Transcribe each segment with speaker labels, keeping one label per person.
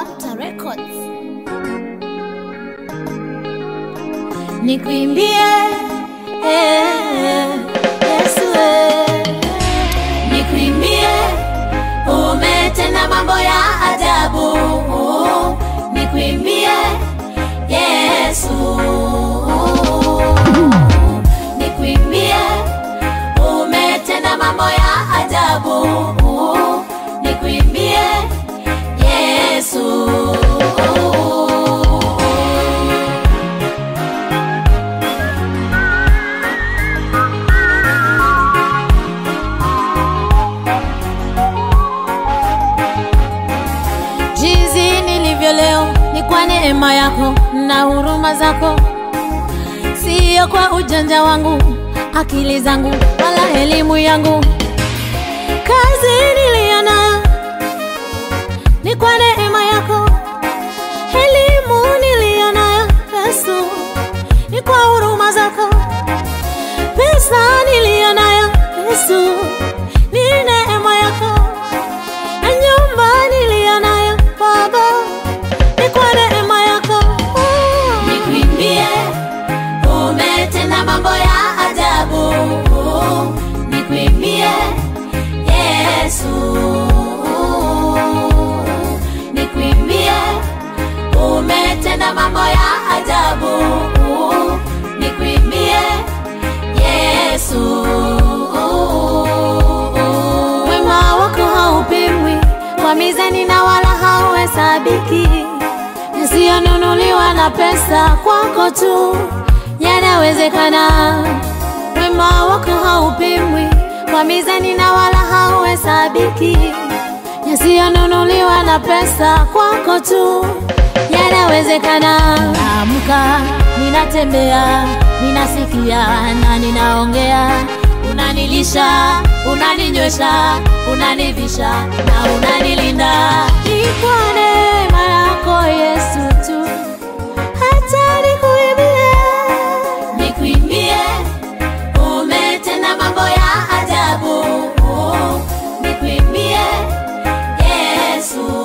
Speaker 1: Mapta Records. Nikuimbie eh, Yesu eh. Nikuimbie umetenda mambo ya ajabu. Nikuimbie Yesu. Nikuimbie umetenda mambo ya ajabu. Nikuimbie Yesu. Jinsi nilivyo leo ni kwa neema yako na huruma zako, siyo kwa ujanja wangu, akili zangu wala elimu yangu. Kazi niliyo nayo ni kwa neema yako, elimu niliyo nayo Yesu ni kwa huruma zako, pesa niliyo nayo Yesu ni neema yako na nyumba niliyo nayo Baba ni kwa neema yako. Nikuimbie, umetenda mambo ya ajabu. Nikuimbie Yesu, nikuimbie, umetenda mambo ya ajabu. Nikuimbie Yesu. Wema wako haupimwi kwa mizani na wala hauhesabiki, yasiyonunuliwa na pesa, kwako tu yanawezekana. Wema wako haupimwi kwa mizani na wala hauhesabiki, yasiyonunuliwa na pesa, kwako tu yanawezekana. Naamka, ninatembea, ninasikia na ninaongea unanilisha, unaninywesha, unanivisha na unanilinda. Ni kwa neema yako Yesu tu, hata nikuimbie, nikuimbie, umetenda mambo ya ajabu. Nikuimbie Yesu,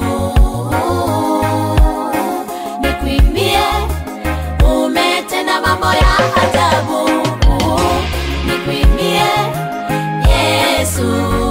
Speaker 1: nikuimbie, umetenda mambo ya ajabu. Nikuimbie Yesu.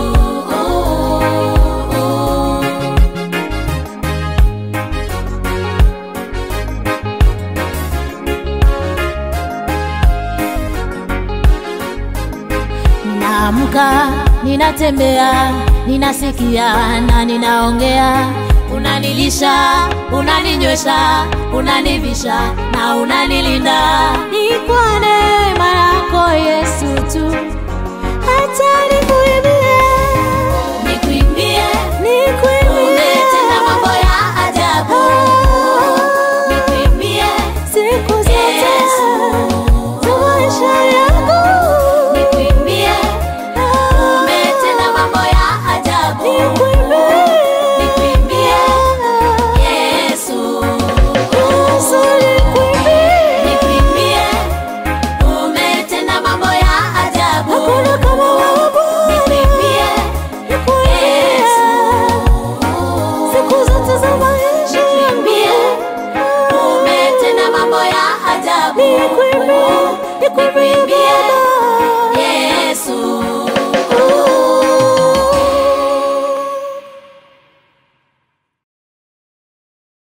Speaker 1: Naamka, ninatembea, ninasikia na ninaongea, unanilisha, unaninywesha, unanivisha na unanilinda. Ni kwa neema yako Yesu tu, hata nikuimbie